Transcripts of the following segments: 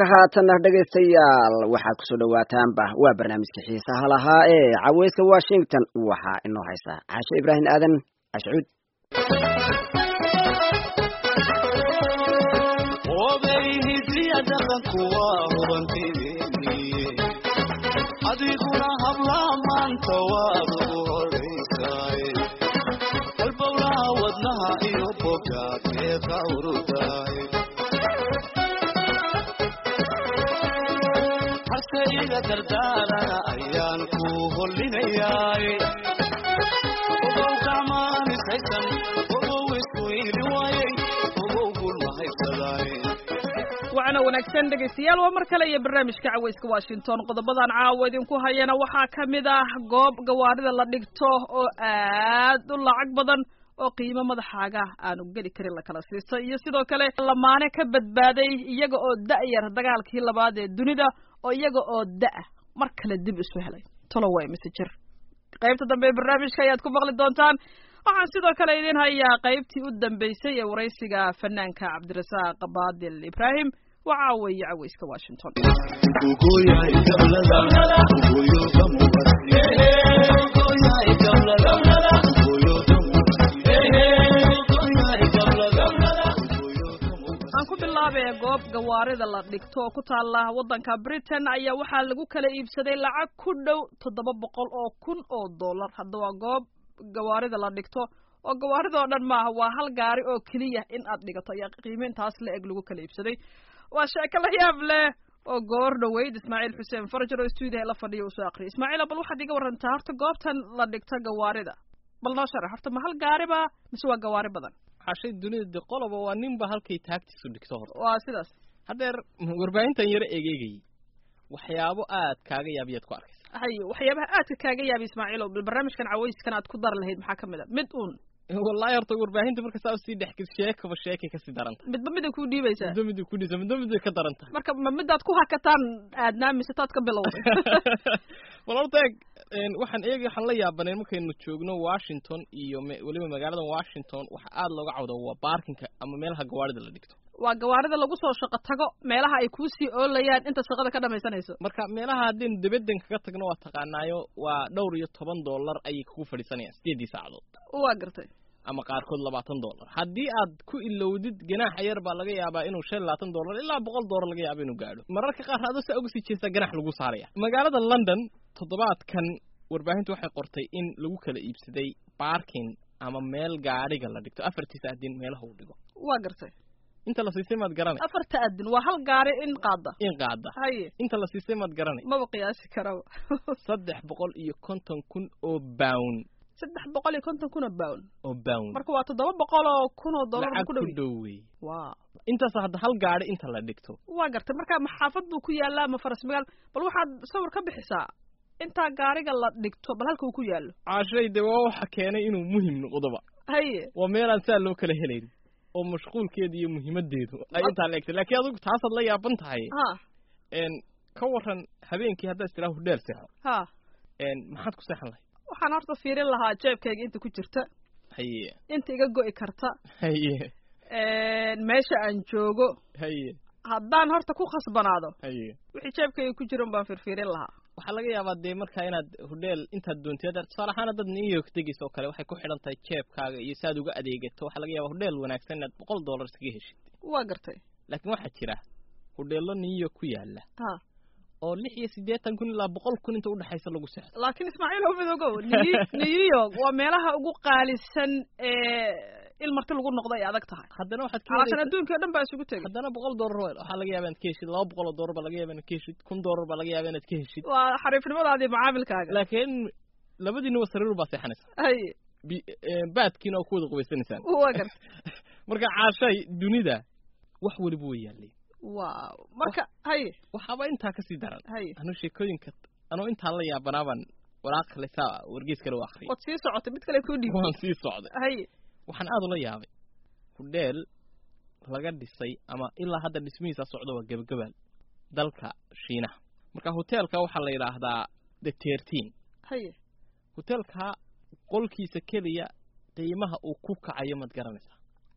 barnaamijka haatanna dhegaystayaal waxaad kusoo dhawaataanba waa barnaamijka xiisaha lahaa ee caweyska washington waxaa inoo haysaa caashe ibraahim aadan ashcuud adiguna hablaa maanta waad ugu horaysaay halbowlaha wadnaha iyo bogaad ee qawrudaay harse iga dardaarana ayaan ku hollinayaay ogow gacmaanisaysan ogow isku iili waayay ogow gulma haybsadaay wacna wanaagsan dhegaystayaal waa mar kale iyo barnaamijka caweyska washington qodobadan caawa idinku hayana waxaa ka mid ah goob gawaarida la dhigto oo aad u lacag badan oo qiimo madaxaaga aanu geli karin la kala siisto iyo sidoo kale lamaane ka badbaaday iyaga oo da-yar dagaalkii labaad ee dunida oo iyaga oo da-a mar kale dib isu helay toloway mise jir qaybta dambe ee barnaamijka ayaad ku maqli doontaan waxaan sidoo kale idin hayaa qaybtii u dambeysay ee waraysiga fanaanka cabdirasaaq baadil ibraahim waxaa weeye caweyska washington aan ku bilaabee goob gawaarida la dhigto oo ku taala waddanka britain ayaa waxaa lagu kala iibsaday lacag ku dhow toddoba boqol oo kun oo dollar hadda waa goob gawaarida la dhigto oo gawaarida oo dhan maaha waa hal gaari oo keliya in aad dhigato ayaa qiimo intaas la eg lagu kala iibsaday waa sheeko la yaab leh oo goor dhaweyd ismaaciil xuseen farajar oo stuudiyaha la fadhiya uu soo aqriyay ismaaciil bal waxaad iga warantaa horta goobtan la dhigto gawaarida bal noo sharax horta ma hal gaariba mise waa gawaari badan xashay dunida de qoloba waa ninba halkay taagtiisu dhigto horta waa sidaas haddeer warbaahintan yaro egeegayay waxyaabo aad kaaga yaabiyaad ku arkaysa hay waxyaabaha aadka kaaga yaabay ismaaciil oo bal barnaamijkan caweyskan aad ku dar lahayd maxaa ka mid a mid uun wallahi horta warbaahinta marka saa usii dhexgis sheekaba sheekay kasii daranta midba miday kuu dhiibaysaa midba midda ku dhisa midba midday ka daranta marka ma midaad ku hakataan aadnaa mise taad ka bilowday bal horta eeg waxaan eegi waxaan la yaabaneen markaynu joogno washington iyo weliba magaalada washington waxa aada looga cawda waa baarkinka ama meelaha gawaarida la dhigto waa gawaarida lagu soo shaqo tago meelaha ay kuusii oolayaan inta shaqada ka dhamaysanayso marka meelaha haddaynu debadan kaga tagno waa taqaanaayo waa dhowr iyo toban dollar ayay kugu fadhiisanayaan sideeddii saacadood waa gartay ama qaarkood labaatan dollar haddii aad ku ilowdid ganaaxa yar baa laga yaabaa inuu shan labaatan dollar ilaa boqol dollar laga yaaba inuu gaadho mararka qaar adoo saa uga sii jeestaa ganax lagu saaraya magaalada london toddobaadkan warbaahintu waxay qortay in lagu kala iibsaday baarkin ama meel gaadhiga la dhigto afartiisa adin meelaha uu dhigo waa gartay inta la siisay maad garanay afarta adin waa hal gaari in qaada in qaada haye inta la siisay maad garanay maba qiyaasi karaba saddex boqol iyo konton kun oo bown saddex boqol iyo konton kun oo bown oo bown marka waa toddoba boqol oo kun oo dollar lacag ku ku dhow dhow wey waa intaas hadda hal gaadhi inta la dhigto waa gartay marka maxaafad buu ku yaalaa ama faras magaal bal waxaad sawir ka bixisaa intaa gaariga la dhigto bal halka uu ku yaallo caashay de waa waxa keenay inuu muhim noqdoba haye waa meelaan saa loo kala helayn oo mashquulkeeda iyo muhiimadeedu ay intaa la egtay laakiin adigu taasaad la yaaban tahay ha n ka waran habeenkii haddaad istiraha hudheel seexo ha n maxaad ku seexan lahayd waxaan horta fiirin lahaa jeebkayga inta ku jirta haye inta iga go'i karta haye meesha aan joogo haye haddaan horta ku khasbanaado haye wixii jeebkayga ku jiran baan firfiirin lahaa waxaa laga yaabaa dee markaa inaad hudheel intaad doontid tusaale ahaan dad new york degaysa oo kale waxay ku xidhan tahay jeebkaaga iyo si aad uga adeegato waxaa laga yaabaa hudheel wanaagsan inaad boqol dollar iskaga heshid waa gartay laakiin waxaa jira hudheello new york ku yaala ha oo lix iyo siddeetan kun ilaa boqol kun inta udhexaysa lagu seexdo laakiin ismaaciil oo midoogow New- new york waa meelaha ugu qaalisan ee il marti lagu noqdo ay adag tahay haddana waxaad ka calaashan helaysaa adduunkii o dhan baa isugu tegay haddana boqol dollar wa- waxaa laga yaabaa inaad ka heshid laba boqol oo dollar baa laga yaabaa inaad ka heshid kun dollar baa laga yaabaa inaad ka heshid waa xariifnimadaadii macaamilkaaga laakiin labadiinuba sariir baa seexanaysa haye bi- eh, baadkiina oo ku wada qubaysanaysaan waa gartay marka caashay dunida wax weliba way yaalleen waaw marka haye waxaaba intaa kasii daran haye anuu sheekooyinka anuu intaa la yaabanaabaan waraaq kale saa wargeys kale u akhriyay waad sii socotay mid kale kuu dhiibtay waan sii socday haye waxaan aad ula yaabay hudheel laga dhisay ama ilaa hadda dhismihiisa socdo waa gebagabaal dalka shiinaha marka hoteelka waxaa la yidhaahdaa the tertin haye hoteelka qolkiisa keliya qiimaha uu ku kacayo maad garanaysaa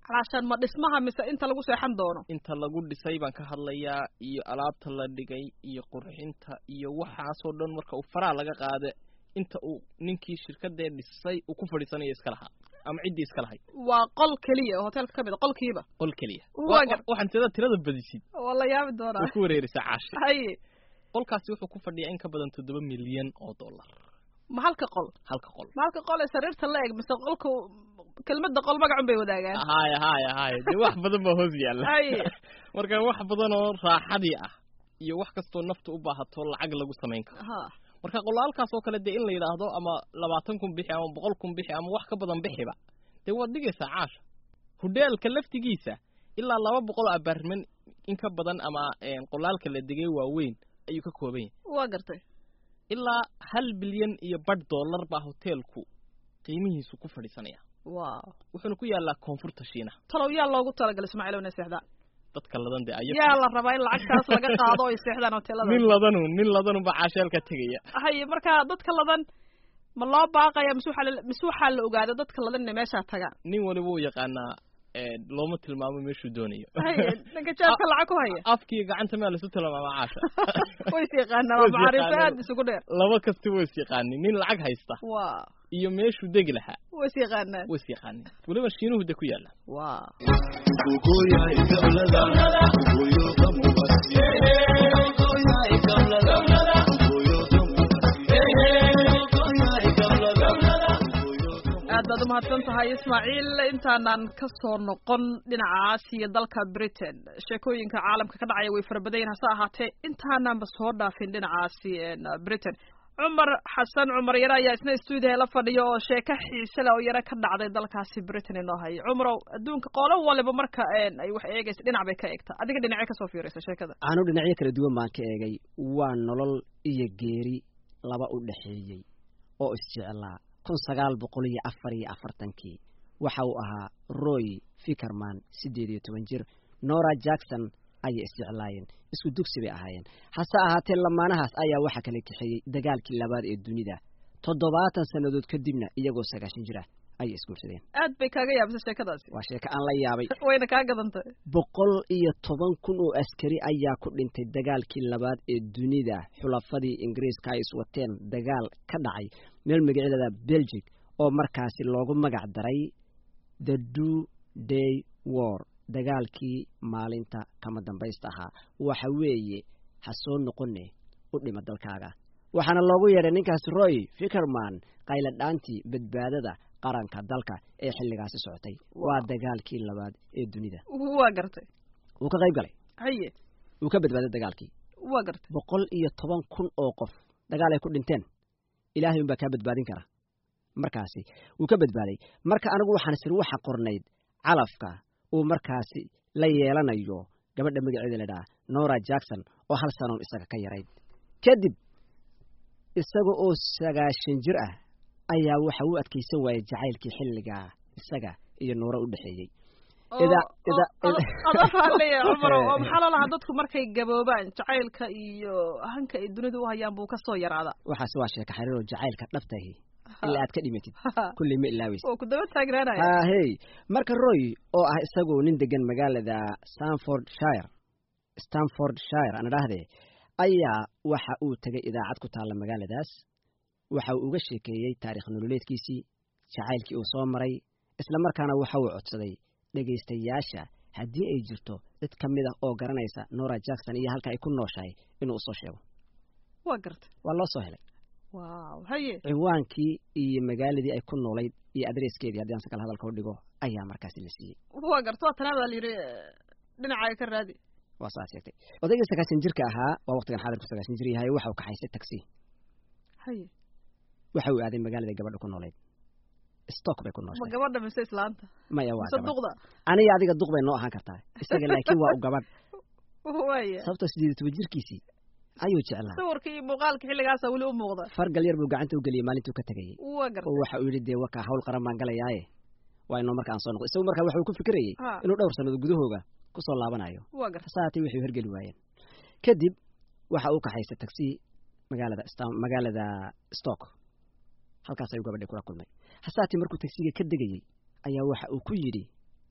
calaashaan ma dhismaha mise inta lagu seexan doono inta lagu dhisay baan ka hadlayaa iyo alaabta la dhigay iyo qurxinta iyo waxaasoo dhan marka uu faraa laga qaada inta uu ninkii shirkadee dhisay uu ku fadhiisanayo iska lahaa ama ciddii iska lahayd waa qol keliya oo hoteelka ka mid a qolkiiba qol keliya Waa Wa- gar- wa- waxaan tirada tirada badisid waa la yaabi doonaa way ku wareerisaa caashi haye qolkaasi wuxuu ku fadhiyaa in ka badan toddoba milyan oo dollar ma halka qol halka qol ma halka qol ee sariirta la eg mise qolka kelmadda qol magacun bay wadaagaan haya haya haya dee wax badan baa hoos yaalla haye marka wax badan oo raaxadii ah iyo wax kastoo nafta u baahato lacag lagu samayn karo ha marka qolaalkaas oo kale dee in la yidhaahdo ama labaatan kun bixi ama boqol kun bixi ama wax ka badan bixiba dee waad dhigaysaa caasha hudheelka laftigiisa ilaa laba boqol oo abaarman in ka badan ama een, qolaalka la degay waaweyn ayuu ka kooban yahay waa gartay ilaa hal bilyan iyo badh dollar baa hoteelku qiimihiisu ku fadhiisanaya waaw wuxuuna ku yaallaa koonfurta shiinaha talow yaa loogu talagalay ismaaciil inay seexdaan dadka ladan dee aya yaa la rabaa in lacagtaas laga qaado oo ay seexdaan hoteelada nin ladanu nin ladanu baa caasheelka tegaya haye marka dadka ladan ma loo baaqaya mise waxaa la- mise waxaa la ogaada dadka ladan inay meeshaa tagaan nin waliba uu yaqaanaa ee, looma tilmaamo meeshuu doonayo haye ninka jaabka lacag ku haya afkiiyo gacanta maa lasu tilmaama caasha way is yaqaanaa Way waa is macaariifo yaqaanaan. aad isugu dheer laba kasta way is yaqaanin nin lacag haysta waa iyo meeshuu degi lahaa way is yaqaanaan way is yaqaanin weliba shiinuhu de ku yaalla waa aad baad umahadsan tahay ismaaciil intaanan ka soo noqon dhinacaas iyo dalka britain sheekooyinka caalamka ka dhacaya way fara badan yihin hase ahaatee intaananba soo dhaafin dhinacaasi een, britain cumar xasan cumar yare ayaa isna stuudiyaha la fadhiya oo sheeko xiise leh oo yare ka dhacday dalkaasi britain inoo haya cumarow adduunka qoolo waliba marka een, ay wax eegaysa dhinac bay ka eegtaa adiga dhinacee kasoo fiiraysa sheekada aanu dhinacyo kala duwan baan ka eegay waa nolol iyo geeri laba u dhexeeyey oo isjeclaa kun sagaal boqol iyo afar iyo afartankii waxa uu ahaa roy fickerman siddeed iyo toban jir nora jackson ayay isjeclaayeen isku dugsi bay ahaayeen hase ahaatee lamaanahaas ayaa waxaa kala kaxeeyey dagaalkii labaad ee dunida toddobaatan sannadood kadibna iyagoo sagaashan jir ah ayay isguursadeen aad bay kaaga yaabisay sheekadaasi waa sheeko aan la yaabay wayna kaa gadantay boqol iyo toban kun oo askari ayaa ku dhintay dagaalkii labaad ee dunida xulafadii ingiriiska ay iswateen dagaal ka dhacay meel magaceedada belgic oo markaasi loogu magac daray the do day war dagaalkii maalinta kama dambaysta ahaa waxa weeye ha soo noqone u dhima dalkaaga waxaana loogu yeedhay ninkaas roy fickerman qayladhaantii badbaadada qaranka dalka ee xilligaasi socotay waa dagaalkii labaad ee dunida waa gartay wuu ka qayb galay haye wuu ka badbaaday dagaalkii waa gartay boqol iyo toban kun oo qof dagaal ay ku dhinteen ilaahay unbaa kaa badbaadin kara markaasi wuu ka badbaaday marka anigu waxaan sir waxa qornayd calafka uu markaasi la yeelanayo gabadha magaceeda la dhaha nora jackson oo hal sanoon isaga ka yarayd kadib isaga oo sagaashan jir ah ayaa waxa u adkaysan waayay jacaylkii xilligaa isaga iyo noora u dhexeeyey Ida- ida- adoo raalleya cumar oo maxaa loo lahaa dadku markay gaboobaan jacaylka iyo hanka ay dunida u hayaan buu kasoo yaraadaa waxaasi waa sheeka xariir oo jacaylka dhabtahi ilaa aad ka dhimatid kulley ma ilaaweysa oo ku daba taagnaanaya ahey marka roy oo ah isagoo nin degan magaalada stanford shire stanford shire aan idhaahdee ayaa waxa uu tegay idaacad ku taalla magaaladaas waxa uu uga sheekeeyey taarikh nololeedkiisii jacaylkii uu soo maray isla markaana waxa uu codsaday dhegaystayaasha haddii ay jirto cid ka mid ah oo garanaysa nora jackson iyo halka ay ku nooshahay inuu usoo sheego waa gartay waa loo soo helay waaw haye ciwaankii iyo magaaladii ay ku noolayd iyo adreeskeedii haddii aan si kale hadalka u dhigo ayaa markaasi la siiyey waa gartay waa tanaa baa la yidhi dhinacaaga ka raadi waa saas sheegtay odaygii sagaashan jirka ahaa waa waqtigan xaadirku sagaashan jir yahay waxa uu kaxaystay taxi haye waxa uu aaday magaalada gabadha ku noolayd stock bay ku ma nooshay gabadha mise islaanta maya waa mise gabadh duqda aniga adiga duq bay noo ahaan kartaa isaga laakiin waa u gabadh waaya sababtoo sideed iyo toban jirkiisii ayuu jeclaa sawirka iyo muuqaalka xilligaasa weli u muuqda fargal yar buu gacanta u geliyey maalintuu ka tegayey waa oo gartay waxa uu yidhi dee wakaa hawl qaran baan galayaaye waa inoo marka aan soo noqdo isagu markaa waxa uu ku fikirayey Ha. inuu dhowr sannadood gudahooga ku soo laabanayo waa gartay hase haatee waxay hergeli waayeen kadib waxa uu kaxaystay taxi magaalada Stan- magaalada stock halkaas ayuu gabadhii kula kulmay hase haatee markuu taxiga ka degayey ayaa waxa uu ku yidhi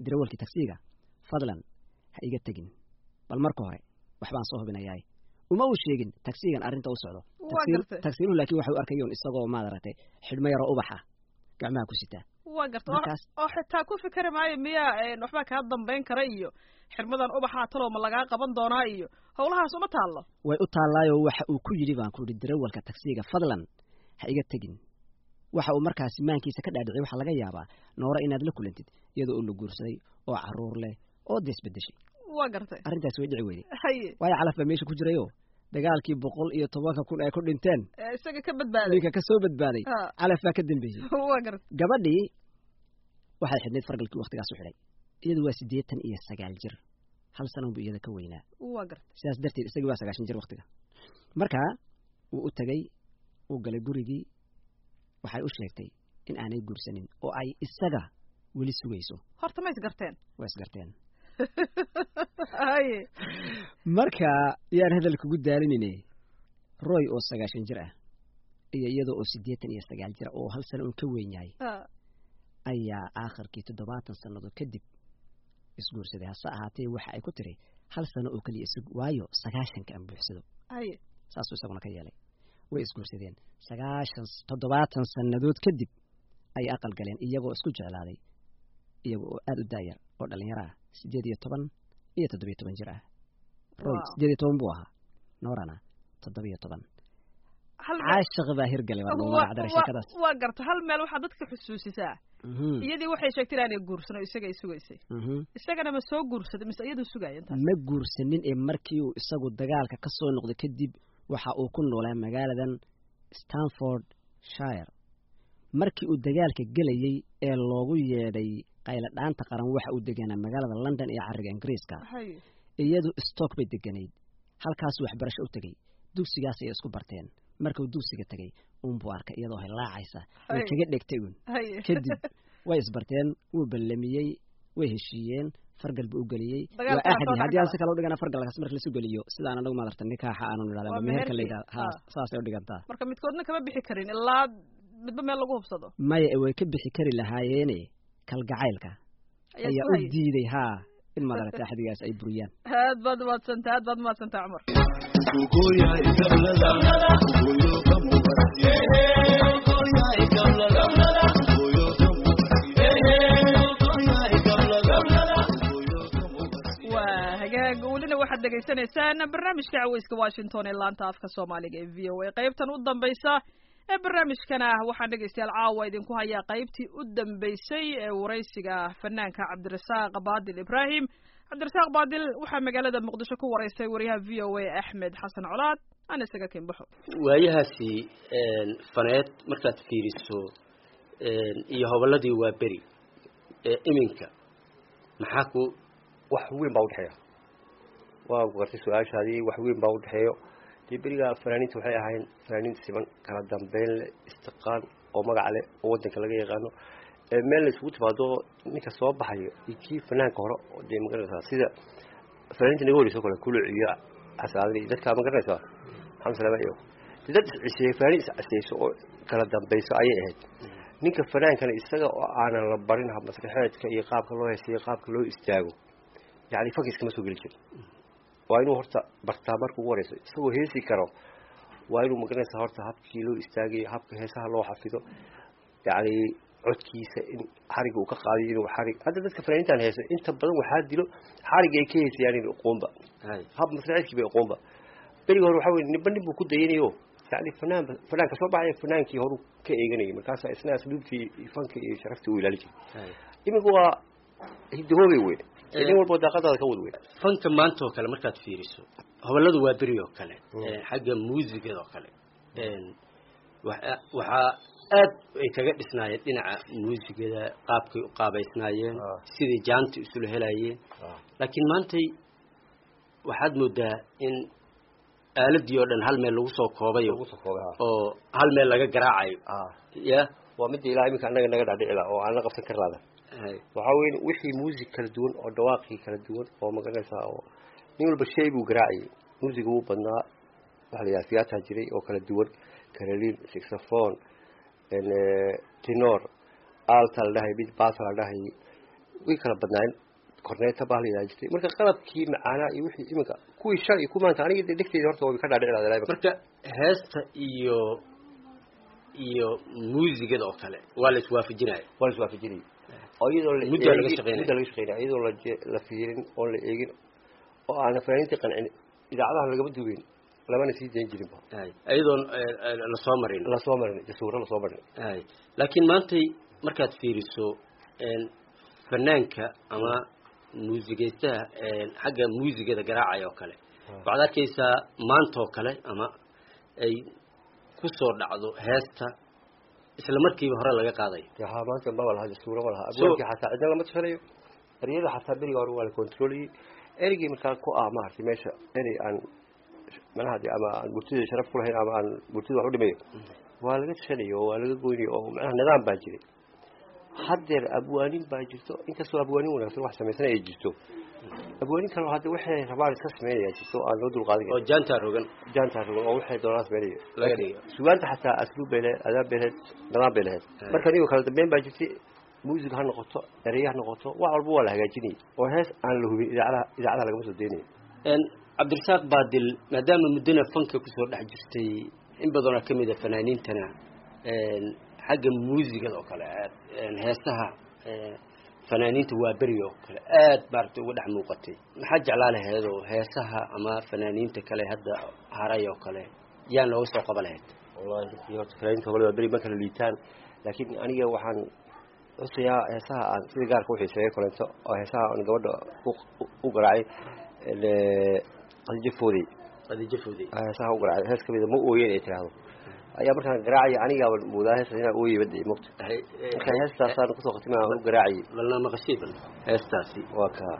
darawalkii tagsiga fadlan ha iga tegin bal marka hore waxbaan soo hubinayaay uma uu sheegin tagsigan arrinta u socdo Waa gartay. tagsiiluhu laakiin waxa u arkayoon isagoo maadaragtay xidhmo yaroo ubaxa gacmaha ku sitaa waa garta oo- Markaas- oo xitaa ku fikeri maayo miyaa een, waxbaa kaa dambayn kara iyo xirmadan ubaxaa talow ma lagaa qaban doonaa iyo howlahaas uma taallo way u taallaayo waxa uu ku yidhi baan ku idhi darawalka tagsiga fadlan ha iga tegin waxa uu markaasi maankiisa ka dhaadhicay waxaa laga yaabaa noora inaad la kulantid iyadoo uu la guursaday oo carruur leh oo deesbedeshay waa gartay arrintaas way dhici weyday haye waayo calaf baa meesha ku jirayo dagaalkii boqol iyo tobanka kun ay ku dhinteen ee, isaga ka badbaaday ninka ka soo badbaaday Ha. calaf baa ka dambeeyey waa gartay gabadhii waxay xidhnayd fargalkii waktigaas u xidhay iyadu waa siddeetan iyo sagaal jir hal sananbu iyada ka weynaa waa gartay sidaas darteed isagii waa sagaashan jir waktiga marka wuu u tegey uu galay gurigii waxay u sheegtay in aanay guursanin oo ay isaga weli sugayso horta ma isgarteen waa isgarteen haye marka yaan hadal kugu daalinine roy oo sagaashan jir ah iyo iyadoo oo siddeetan iyo sagaal jir ah oo hal sano uun ka weyn yahay Ha, ayaa aakhirkii toddobaatan sannadood kadib isguursaday hase ahaatee waxa ay ku tiri hal sano oo keliya isug waayo sagaashanka aan buuxsado haye saasuu isaguna ka yeelay way isguursadeen sagaashan toddobaatan sannadood kadib ay aqal galeen iyagoo isku jeclaaday iyaga oo aada u daayar oo dhallinyaro ah siddeed iyo toban iyo toddobiyo toban jir ah roy Wow. siddeed iyo toban buu ahaa noorana toddobiyo toban hal meel- caashiq baa hirgalay waa lagu Waa- magacdaray waa- sheekadaas waa garta hal meel waxaa dadka xusuusisaa Mhm, iyadii waxay sheegtay inaanay guursano isaga ay sugaysay mhm. isagana ma soo guursaday mise iyaduu sugaya intaas ma guursanin ee markii uu isagu dagaalka ka soo noqday kadib waxa uu ku noolaa magaaladan stanford shire markii uu dagaalka gelayey ee loogu yeedhay qayladhaanta qaran waxa uu deganaa magaalada london ee carriga ingiriiska haye iyadu stock bay deganayd halkaasuu waxbarasho u tegey dugsigaas ayay isku barteen markuu dugsiga tegey uunbuu arkay iyadoo hilaacaysa way Ay. kaga dhegtay uun haye kadib way isbarteen wuu ballamiyey way heshiiyeen fargal buu u geliyey Dagaalka waa waa soo axadi haddii aan dhexgala. si kale u dhigana fargalkaas marka lasu geliyo sidaan anagu maadarta nikaaxa aanu Waa nidhahda meherka la meherkii. yidhahda ha Ah. saasay u dhigantaa marka midkoodna kama bixi karin ilaa midba meel lagu hubsado maya ee way ka bixi kari lahaayeene kalgacaylka ayaa ayaa isku u hayay diiday haa in maadarata axadigaas ay buriyaan aad baad umaadsantaa aad baad umaadsantaa cumar waa hagaag welina waxaad dhegaysanaysaan barnaamijka caweyska washington ee laanta afka soomaaliga ee v o a qaybtan u dambaysa ee barnaamijkana waxaan dhegaystayaal caawa idinku hayaa qaybtii u dambeysay ee waraysiga fanaanka cabdirasaaq baadil ibraahim cabdirasaaq baadil waxaa magaalada muqdisho ku waraystay wariyaha v o a axmed xasan colaad aan isaga kinbaxo waayahaasi faneed markaad fiiriso iyo hobolladii waa beri ee iminka maxaa ku wax weyn baa udhexeeya waa gartay su-aashaadii wax weyn baa udhexeeyo dee berigaa fanaaniinta waxay ahayn fanaaniin siman kala dambeyn leh istiqaan oo magac leh oo wadanka laga yaqaano ee meel la isugu timaado ninka soo baxayo iyo kii fanaanka hore oo dee magaranaysaa sida fanaaniinta naga horeysa o kale kuluc iyo xasaadada iyo dadkaa magaranaysaa maxamed salaama iyo dee dad isciseeyey fanaaniin isciseyso oo kala dambeyso ayay ahayd ninka fanaankana isaga oo aanan la barin masraxeedka iyo qaabka loo heesiyo qaabka loo istaago yani fakiskama soo geli jiro waa inuu horta bartaa marka ugu horeyso isagoo heesi karo waa inuu magaranaysa horta habkii loo istaagayo habka heesaha loo xafido yani codkiisa in xariga uu ka qaadiyo inuu xarig hadda dadka fanaaniintan heeso inta badan waxaa dilo xariga ay ka heesayaan in uquunba hab masraxeedkii bay uquunba beriga hore waxaa wey ninba nin buu ku dayanayo yani fanaan fanaanka soo baxaya fanaankii horu ka eeganayay markaasa isna asluubtii fanka iyo sharaftii uu ilaali jiray iminka waa hidahoobay wey nin walbo daaqadaada ka wad wey fanka maanta oo kale markaad fiiriso hobolladu waa beri oo kale xagga muusigada oo kale wa- waxaa aad ay kaga dhisnaayeen dhinaca muusigada qaabkay u qaabaysnaayeen Ah. siday jaanta isula helayeen laakiin maantay waxaad moodaa in aaladii oo dhan hal meel lagu soo koobayo ugu soo koobay ha oo hal meel laga garaacayo ah ya waa midda ilaa iminka annaga naga dhaadhicila oo aan la qabsan kar laada hay. waxaa weye wixii muusig kala duwan oo dhawaaqii kala duwan oo magaranaysaa oo nin walba shay buu garaacayay muusiga wuu badnaa waxa la yidhaha theater jiray oo kala duwan carolin saxophone tenor alta la dhahay mid basa la dhahay way kala badnaayeen korneeta baa la yidhaha jirtay marka qalabkii macaanaa iyo wixii iminka kuwii shal iyo ku maanta aniga dee dhegteyda horta way ka dhaadhici marka heesta iyo iyo muusigada oo kale waa la iswaafajinaya waa la iswaafajinayay oo iyadoo la Muddaa laga eegin- shaqeynaya. muddaa laga shaqeynaya iyadoo la je- la fiirin oon la eegin oo aan fanaaniintii qancin idaacadaha lagama duweyn lamana sii dayn jirinba hay iyadoon lasoo marin lasoo marin jasuuro lasoo marin hay laakiin maantay markaad fiiriso een, fanaanka ama muusigaystaha een, xagga muusigada garaacaya oo kale waxaad arkaysaa maanta oo kale ama ay ku soo dhacdo heesta isla markiiba hore laga qaadayo dee haa maanta maba laha jasuuro ma laha So- abwaabkii xataa cidna lama tashanayo eryada xataa beriga hore waa la controliyey ereygii markaa ku ah maaragtay meesha erey aan manaha dee ama aan burtida sharaf ku lahayn ama aan burtida wax u dhimayo waa laga tashanayo oo waa laga goynayo oo manaha nidaam baa jiray haddeer abwaanin baa jirto inkastoo abwaanin wanaagsan wax samaysan ay jirto abwaanin kaloo hadda waxay rabaan iska sameynaya jirto oo aan loo dulqaadin oo jaantaa rogan jaantaa rogan oo waxay doonaan sameynaya Laga dhigo. sugaanta xataa asluub bay lahayd adaab bay lahayd nidaam bay lahayd Ay. marka anigo kala dambeyn baa jirtay muusig ha noqoto erey ha noqoto wax walba waa la hagaajinayay oo hees aan la hubin idaacadaha idaacadaha lagama soo deynayo Een, cabdirasaaq baadil maadaama muddana fanka kusoo dhex jirtay in badanoo ka mid a fanaaniintana een, xagga muusigada oo kale aad een, heesaha ee, fanaaniinta waa beri oo kale aad maaragtay uga dhex muuqatay maxaa jeclaa laheed oo heesaha ama fanaaniinta kale hadda haray oo kale yaa nooga soo qaba lahayd wallahi runtii horta fanaaniinta hore waa beri ma kala liitaan laakiin aniga waxaan xusayaa heesaha aan sida gaarka u xiiseeyo kolento oo heesaha aan gabadha u- u- u garaacay qadijo foodey qadijo foodey heesaha u garaacay hees kamida ma ooyeen ay tiraahdo ayaa markaan garaacaya anigaaba moodaa heestas inaan ooyey badda mogta marka heestaasaan kusoo khatimay aan u garaacayay balna maqashii bal heestaasi waa kaa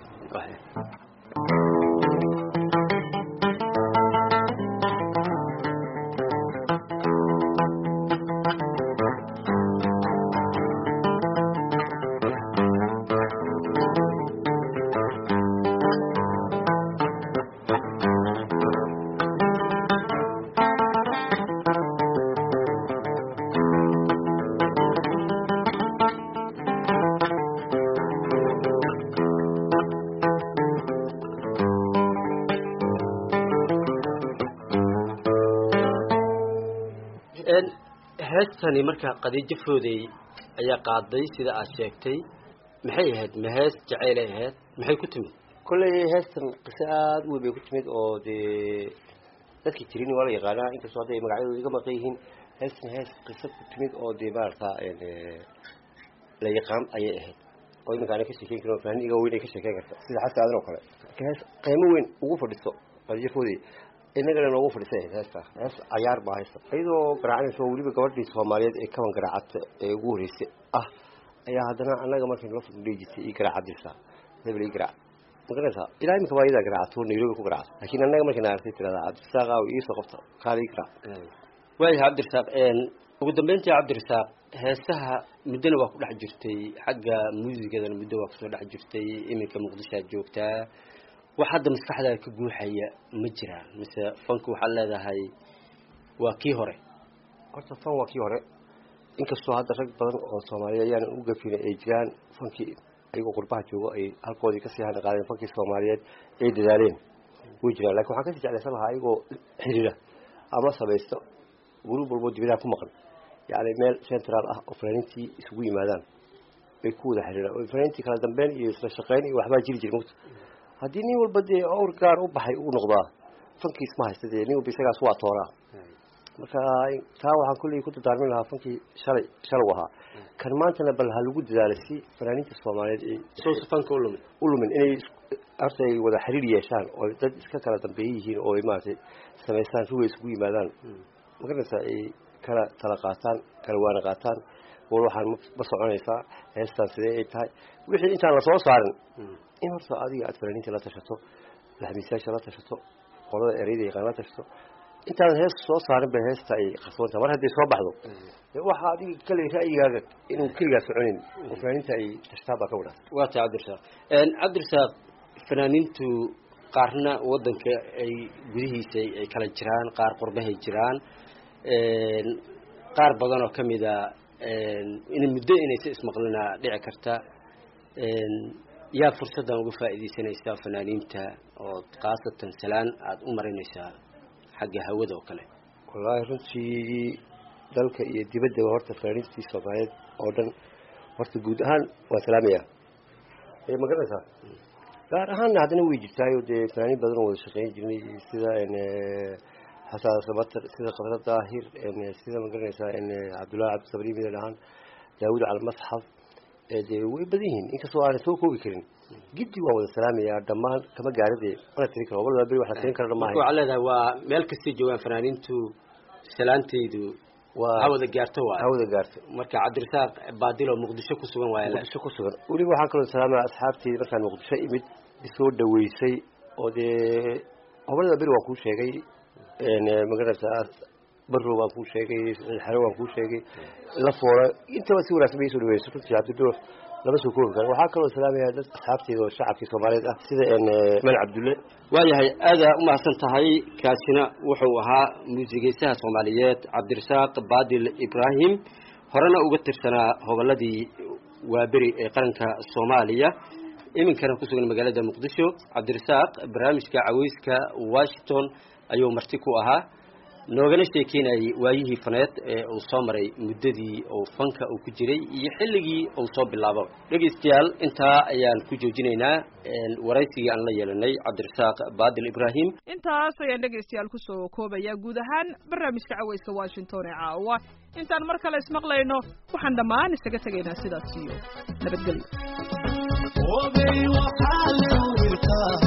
Een, heestani marka qadiijo foodey ayaa qaaday sida aad sheegtay maxay ahayd ma hees jacaylay ahayd maxay ku timid kolley heestan qiso aada u weyn bay ku timid oo dee dadkii tirini waa la yaqaanaa inkastoo hadday magacyadooda iga maqan yihiin heestan hees qiso ku timid oo dee maarata la yaqaan ayay ahayd oo iminka ana ka sheekeyn karin oo fanaaniin iga weyn ay ka sheekeyn karta sida xaska aadan oo kale marka hees qiimo weyn ugu fadhiso qadiyo foodey innagana noogu fadhisay ahayd heesta hees cayaar baa haysta iyadoo garaacanaysa oo weliba gabadhii soomaaliyeed ee kaban garaacata ee ugu horreysay ah ayaa haddana annaga markaynu la fudhudhihi jirtay ii garaacadirsaa hebel ii garaac magaranaysaa ilaa imika waa iyadaa garaacato nairobi ku garaacato laakiin annaga markayna aragtay tirahdaa cabdirasaaq aaw iisoo qabta kaala ii garaac waayahay cabdirasaaq een, ugu dambeyntii cabdirasaaq heesaha muddona waa ku dhex jirtay xagga muusigadana muddo waa kusoo dhex jirtay iminka muqdishoad joogtaa wax hadda maskaxdaada ka guuxaya ma jiraan mise fanku waxaad leedahay waa kii hore horta fan waa kii hore inkastoo hadda rag badan oo soomaaliyeed ayaan u gafina ay jiraan fankii ayagoo qurbaha joogo ay halkoodii kasii hadli qaadeen fankii soomaaliyeed ay dadaaleen way jiraan lakin waxaan kasii jeclaysan lahaa ayagoo xiriira ama samaysto gurub walbo dibidaha ku maqan yacni meel central ah oo fanaaniintii isugu yimaadaan bay ku wada xiriiraan oo fanaaniintii kala dambeyn iyo isla shaqeyn iyo waxbaa jiri jira mugta haddii nin walba dee awr gaar u baxay uu noqdaa fankiis ma haysta dee nin walba isagaas waa tooraa marka taa waxaan kulley ku dardaarmin lahaa fankii shalay shalow ahaa kan maantana bal ha lagu dadaalo si fanaaniinta soomaaliyeed ay soosa fanka u lumin u lumin inay is- horta ay wada xiriir yeeshaan oo dad iska kala dambeeye yihiin oo ay maaragtay samaystaan ruway isugu yimaadaan magaranaysaa ay kala tala qaataan kala waana qaataan war waxaan ma- ma soconaysaa heestaan sidee ay tahay wixii intaan lasoo saarin in horta adiga aad fanaaniinta la tashato laxmiisayaasha la tashato qolada ereyda yaqaan la tashato intaadan hees soo saarin bay heesta ay qarsoontahay mar hadday soo baxdo dee waxaa adiga kale ra'yigaaga inuu keligaa soconin oo fanaaniinta ay tashtaan baa ka wanaagsan waa tahay cabdirasaaq een, cabdirasaaq fanaaniintu qaarna wadanka ay gudihiisa ay- ay kala jiraan qaar qurbahay jiraan een, qaar badan oo kamid a een, in muddo inaysa ismaqlina dhici karta yaa fursaddan uga faa'iidaysanaysaa fanaaniinta ood khaasatan salaan aada u marinaysaa xagga hawada oo kale wallaahi runtii dalka iyo dibaddaba horta fanaaniintii soomaaliyeed oo dhan horta guud ahaan waa salaamaya ma garanaysaa gaar ahaanna haddana way jirtaayo dee fanaaniin badan oo wada shaqeyn jirnay sida xasan sabatar sida qabra daahir sida ma garanaysaa cabdullahi cabdisabri mida dhahaan daawud calmasxaf dee way badan yihiin inkastoo aanan soo koobi karin giddi waan wada salaamayaa dhammaan kama gaarade mana tirin karo walba beri wax la tirin kara dhamaahay waxaa leedahay waa meel kastay joogaan fanaaniintu salaantaydu waa hawada gaarto waay hawada gaarto marka cabdirasaaq baadil oo muqdisho ku sugan waaya muqdisho ku sugan weliba waxaan kaloo salaamaya asxaabteyda markaan muqdisho imid isoo dhaweysay oo dee hobalada beri waan kuu sheegay magaranaysaa barrow waan kuu sheegay xero waan kuu sheegay lafoora intaba si wanaagsan bay isoo dhaweysay runtii cabdiduuf lama soo koobi karo waxaa kaloo salaamaya dad asxaabteyda oo shacabkii soomaaliyeed ah sida man cabdulle waayahay aadaa umahadsan tahay kaasina wuxuu ahaa muusigeysaha soomaaliyeed cabdirasaaq baadil ibraahim horena uga tirsanaa hobolladii waaberi ee qaranka soomaaliya iminkana ku sugan magaalada muqdisho cabdirasaaq barnaamijka caweyska washington ayuu marti ku ahaa noogana sheekeynayay waayihii faneed ee uu soo maray muddadii uu fanka uu ku jiray iyo xilligii uu soo bilaabo dhegaystayaal intaa ayaan ku joojinaynaa waraysigii aan la yeelanay cabdirasaaq baadil ibraahim intaas ayaan dhegaystayaal kusoo koobayaa guud ahaan barnaamijka caweyska washington ee caawa intaan mar kale ismaqlayno waxaan dhammaan isaga tegaynaa sidaas iyo nabadgelyo Obey waxaa la wiilkaa